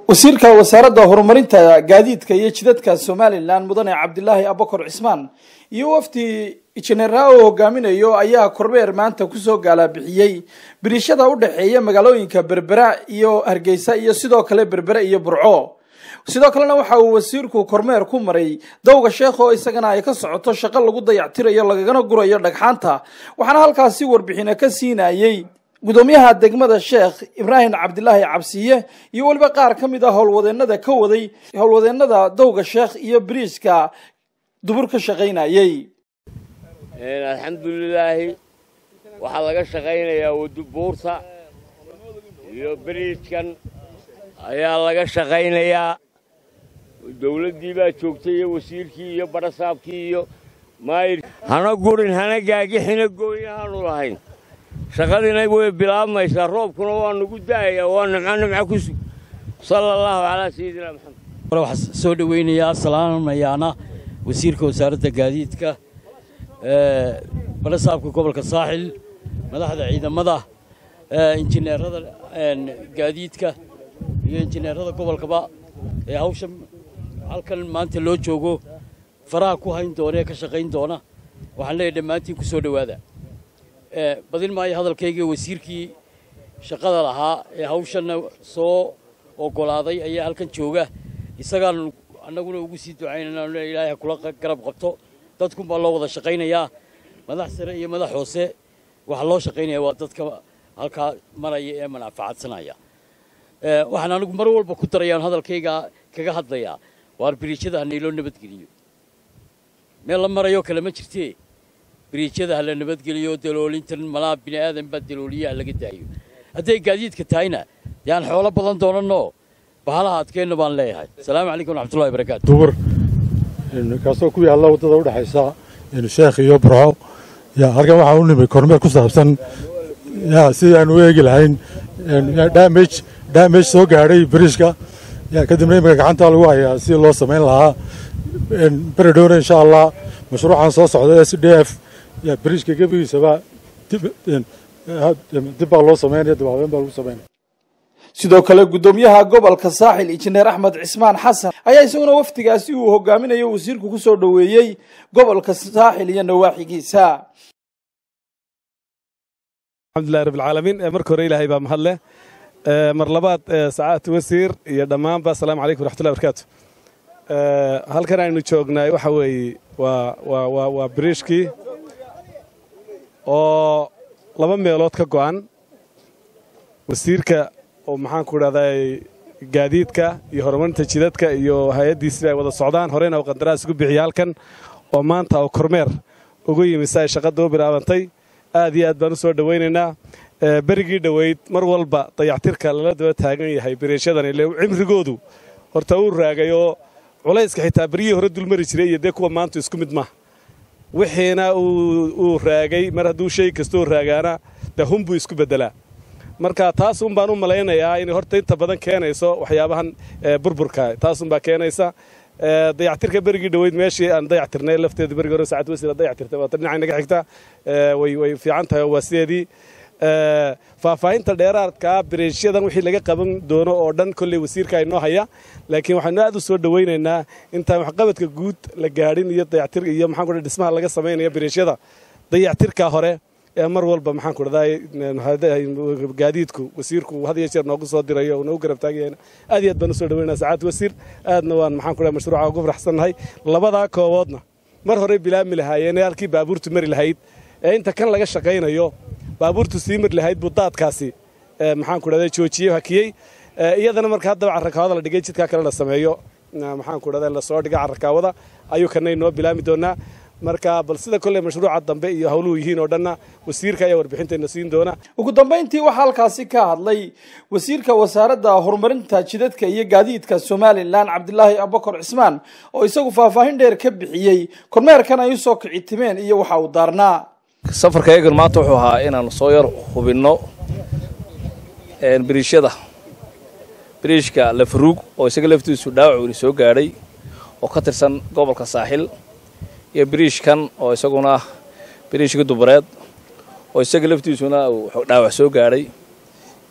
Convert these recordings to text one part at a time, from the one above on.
wasiirka wasaaradda horumarinta gaadiidka iyo jidadka somalilan mudane cabdilaahi abakor cismaan iyo wafdi injineera oo hogaaminayo ayaa kormeer maanta kusoo gaalabixiyey biriishada u dhexeeya magaalooyinka berbera iyo hargeysa iyo sidoo kale berbere iyo burco sidoo kalena waxa uu wasiirku kormeer ku maray dowga sheekh oo isagana ay ka socoto shaqo lagu dayactirayo lagagana gurayo dhagxaanta waxaana halkaasi warbixina ka siinayey gudoomiyaha degmada sheekh ibraahim cabdilaahi cabsiye iyo weliba qaar ka mid a howlwadeenada ka waday howlwadeenada dowga sheekh iyo biriiska dubur ka shaqaynayey alxamdulilaahi waxaa laga shaqaynayaa wadubuurta iyo biriiskan ayaa laga shaqaynayaa dowladdii baa joogtay iyo wasiirkii iyo badhasaabkii iyo maayir hana gurin hana gaagixina gooyahaanu lahayn shaqadiina way bilaabmaysaa roobkuna waa nugu da'ayaa waa nimco nimco ku sug sala allahu calaa sayidina maxamed waxaa soo dhoweynayaa salaamayaana wasiirka wasaaradda gaadiidka badhasaabka gobolka saaxil madaxda ciidamada injineerada gaadiidka iyo injineerada gobolkaba ee hawsha halkan maanta loo joogo faraha ku hayn doona ee ka shaqayn doona waxaan leeyahay dhammaantiin ku soo dhowaada badin maayo hadalkayga wasiirkii shaqada lahaa ee hawshanna soo oggolaaday ayaa halkan jooga isagaan annaguna ugu sii ducaynayna ilaahay kula garab qabto dadkun baa loo wada shaqaynayaa madax sare iyo madax hoose waxaa loo shaqaynaya waa dadka halkaa maraya ee manafacadsanaya waxaan anigu mar walba ku darayaan hadalkayga kaga hadlayaa waar biriijyada hanayloo nabadgeliyo meel la marayoo kale ma jirtee biriijyada ha la nabadgeliyo daloolintan malaa bini aadan baa dalooliyaha laga daayo hadday gaadiidka tahayna dee aan xoolo badan doonanoo bahalaha adkeenna baan leeyahay asalaamu calaykum waraxmatullahi barakaatu dubur kaasoo ku yaalla waddada u dhexaysa sheekh iyo burco ya halkan waxaan u nimay kormeer ku saabsan ya sidii aan u eegi lahayn damage damage soo gaadhay biriishka ya kadibna imika gacanta lagu hayaa si loo samayn lahaa beri dhowna insha allah mashruucan soo socda s d f ya biriishka gebigiisaba dib baa loo samaynaya dib habeen baa lagu samaynaya sidoo kale gudoomiyaha gobolka saaxil injineer axmed cismaan xasan ayaa isaguna wafdigaasi uu hogaaminayo wasiirku ku soo dhoweeyey gobolka saaxil iyo nawaaxigiisa alxamdulilahi rabbilcaalamiin marka hore ilaahay baa mahad leh mar labaad sacaadta wasiir iyo dhammaanba asalaamu calaykum waraxmatullahi barakaatu halkan aynu joognaay waxa weeye waa waa waa waa biriishkii oo laba meelood ka go'an wasiirka oo maxaan ku idhahdaa gaadiidka iyo horumarinta jidadka iyo hay-addiisii ay wada socdaan horeyna uu qandaraas ugu bixiya halkan oo maanta oo kormeer ugu yimi si ay shaqada u bilaabantay aad iyo aad baan u soo dhowaynaynaa berigii dhoweyd mar walba dayactirka lala daba taagan yahay biriishadan ile cimrigoodu horta uu raagay oo culayska xitaa beryihii hore dulmari jiray iyo dee kuwa maanta isku mid maaha wixiina uu raagay mar hadduu shay kastoo raagaana dee hunbuu isku beddelaa marka taasun baan u malaynayaa inay horta inta badan keenayso waxyaabahan burburka taasunbaa keenaysa dayactirka berigii dhoweyd meeshii aan dayactirnay lafteedu berigii hore saacad wasiir dayactirtay waata dhinaca inaga xigta way way fiican tahay waa sideedii faahfaahinta dheeraadkaa biriishyadan wixii laga qaban doono oo dhan kolley wasiirka inoo haya laakiin waxaanu aad u soo dhowaynaynaa intaan waxqabadka guud la gaadhin iyo dayactir iyo maxaan ku dhismaha laga samaynaya biriishyada dayactirka hore ee mar walba maxaan ku dhahdaa gaadiidku wasiirku had iyo jeer noogu soo dirayo noogu garab taagayana aad iyo aad baan u soo dhaweynaa sacaad wasiir aadna waan maxaan ku dhahay mashruuca ugu faraxsannahay labadaa kooboodna mar horey bilaabmi lahaayeen ee halkii baabuurtu mari lahayd ee inta kan laga shaqaynayo baabuurtu sii mari lahayd buu daadkaasi maxaan ku dhahdaa joojiyey hakiyey iyadana marka haddaba carrakaawada la dhigay jidkaa kale la sameeyo maxaan ku dhahdaa lasoo dhiga carrakaawada ayuu kana inoo bilaabmi doonaa marka bal sida kolley mashruuca dambe iyo howluhu yihiin oo dhanna wasiirka ayaa warbixintayna siin doona ugu dambayntii waxaa halkaasi ka hadlay wasiirka wasaaradda horumarinta jidadka iyo gaadiidka somalilan cabdilaahi abakor cismaan oo isagu faahfaahin dheer ka bixiyey kormeerkan ay usoo kici timeen iyo waxa uu daarnaa safarka eegan maanta wuxuu ahaa inaan soo yar hubinno biriishada biriishka lafaruug oo isaga laftiisu dhaawac weli soo gaadhay oo ka tirsan gobolka saaxil iyo biriishkan oo isaguna biriishka dubareed oo isaga laftiisuna uu dhaawac soo gaadhay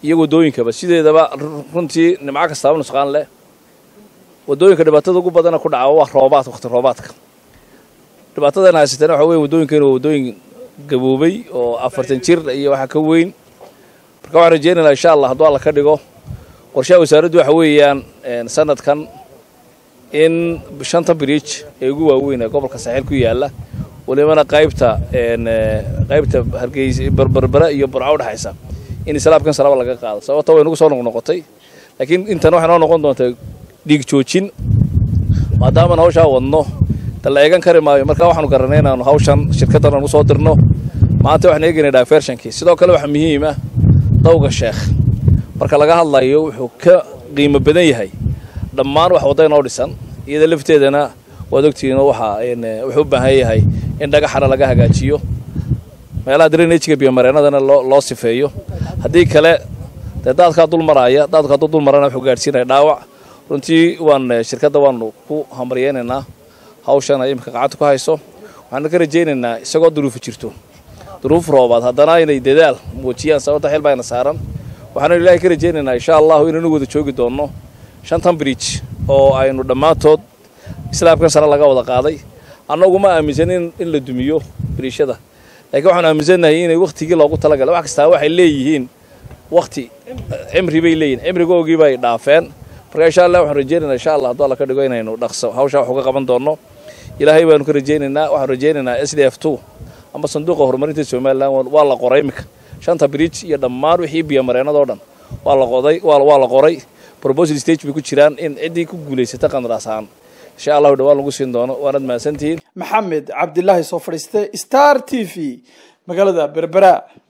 iyo waddooyinkaba sideedaba runtii nimco kastaaba nusqaan leh waddooyinka dhibaatada ugu badana ku dhaca waa roobaad waqti roobaadka dhibaatadana haysatana waxa weya waddooyinkeena waa waddooyin gaboobay oo afartan jir iyo waxa ka weyn marka waxaan rajeynaynaa insha allah hadduu alla ka dhigo qorshaha wasaaraddu waxa weeyaan sanadkan in shanta bridge ee ugu waaweyn ee gobolka saaxiil ku yaalla walibana qaybta qaybta hargeysa berbera iyo burco udhexaysa in islaamkan salaba laga qaado sababta way nagu soo noqnoqotay laakiin intan waxay noo noqon doontaa dhiig joojin maadaamaan hawshaa wadno da la eegan kari maayo marka waxaanu garanay inaanu hawshan shirkaddan aan usoo dirno maanta waxaan eegaynaa divershonkii sidoo kale waxaa muhiim ah dawga sheekh marka laga hadlayo wuxuu ka qiimo badan yahay dhammaan wax wadda inoo dhisan iyada lafteedana waad ogtihiinoo waxa wuxuu u baahan yahay in dhagaxana laga hagaajiyo meelaha drainajiga biyomareenadana loo loo sifeeyo haddii kale dee daadkaa dul maraaya daadku hadduu dul marana wuxuu gaadhsiinaya dhaawac runtii waan shirkadda waanu ku hambaryeynaynaa hawshan ay imika gacanta ku hayso waxaana ka rajaynaynaa isagoo duruufu jirto duruuf roobaad haddana inay dadaal muujiyaan sababta xil baayna saaran waxaanu ilaahay ka rajaynaynaa insha allahu inaynu wada joogi doonno shantan bridge oo aynu dhammaantood islaamkan sare laga wada qaaday annagu ma aaminsanin in la dumiyo biriishada laakiin waxaanu aaminsannahay inay wakhtigii loogu talagalay wax kastaa waxay leeyihiin wakhti cimri bay leeyihin cimrigoogii bay dhaafeen marka insha allah waxaan rajaynaynaa insha allah hadduu alla ka dhigo inaynu dhaqso hawshaa wax uga qaban doonno ilaahay baanu ka rajaynaynaa waxaan rajaynaynaa s d f two ama sanduuqa horumarinta somalilan waa la qoray iminka shanta bridge iyo dhammaan wixii biyomareenadoo dhan waa la qoday waa la qoray proposal stage bay ku jiraan in ciddii ku guulaysata qandaraas ahaan insha allahu dhawaan lagu siin doono waanad mahadsantihiin maxamed cabdilaahi soo fadhiiste star t v magaalada berbera